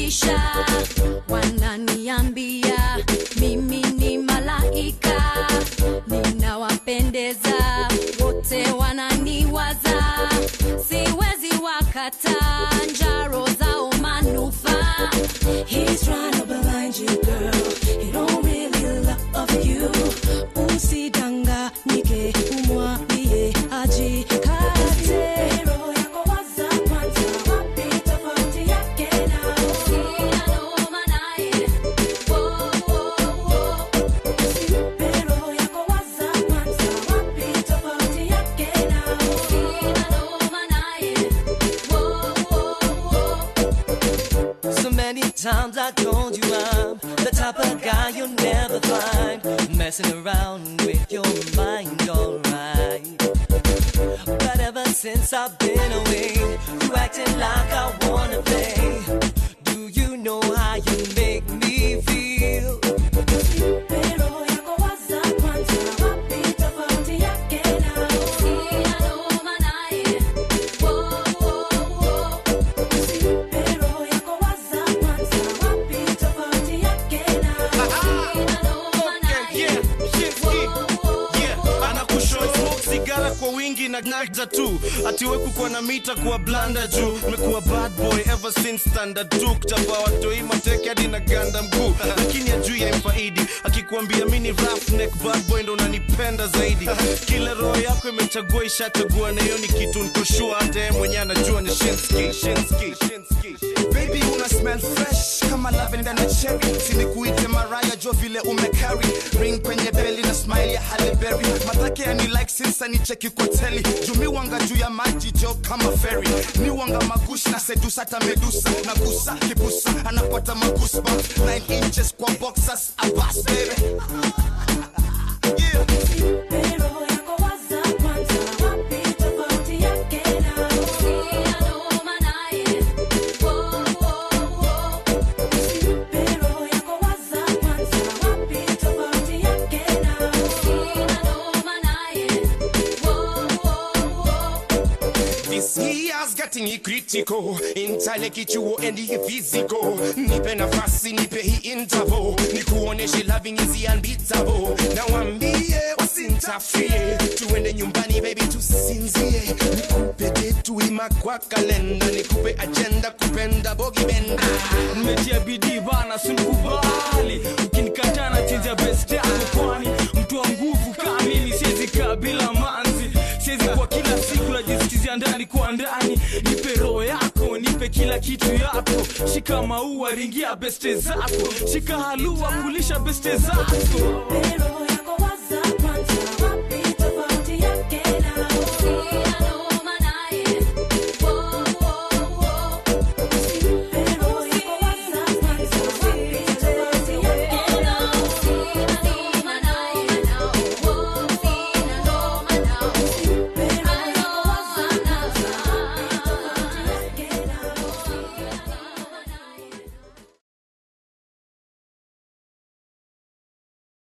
wananitisha, wananiambia mimi ni malaika, ninawapendeza wote, wananiwaza, siwezi wakata njaro zao manufaa. He's trying to blind you girl, he don't really love you. Usidanganyike, umwambie ajikate. Roho yako waza kwanza, wapi tofauti yake na sina noma naye. Wo, wo, wo. Usimpe roho yako waza kwanza, wapi tofauti yake na sina noma naye. Wo, wo, wo. So many times I told you I'm the type of guy you'll never find messing around with your mind, alright. But ever since I've been away, you acting like I wanna play. Do you know how you make me feel? Roho yako waza kwanza, wapi tofauti yake na sina noma naye. Wo, wo, wo. Usimpe roho yako waza kwanza, wapi tofauti yake na sina noma naye. anakushow smoke sigara kwa wingi na gnaza tu atiwe kukuwa na mita kuwa blanda juu mekuwa bad boy ever since standard 2 kuchapa watoi mateke hadi na ganda mguu lakini ajui ya mfaidi akikuambia mini rough neck bad boy ndo unanipenda zaidi kila roho yako imechagua ishachagua na hiyo ni kitu nkoshua hata yeye mwenyewe anajua ni shinski shinski shinski baby una smell fresh kama lavenda na cherry sinikuite maraya jo vile umekari ring kwenye beli na smile ya Halle Berry matake ya ni like sinsa ni cheki kwa teli jumi wanga juu ya maji jo kama ferry ni wanga magush na sedusa hata medusa na gusa kibusa anapata magusba 9 inches kwa boxers abas baby yeah. Roho yako waza kwanza, wapi tofauti yake na sina noma naye. Wo, wo, wo. Usimpe roho yako waza kwanza, wapi tofauti yake na sina noma naye. Wo, wo, wo. This year's getting critical intale kichuo endi physical nipe nafasi nipe hii interval nikuoneshe loving is unbeatable na wambie wasintafie tuende nyumbani baby tusinzie nikupe detu ima kwa kalenda nikupe agenda kupenda bogi benda nimetia bidii bana sinikubali ukinikataa na chenja best yako kwani mtu wa nguvu kamili siwezi kaa bila manzi siwezi kwa kila siku najisikizia ndani kwa ndani nipe roho yako nipe kila kitu yako shika maua ringia beste zako shika halua kulisha beste zako Roho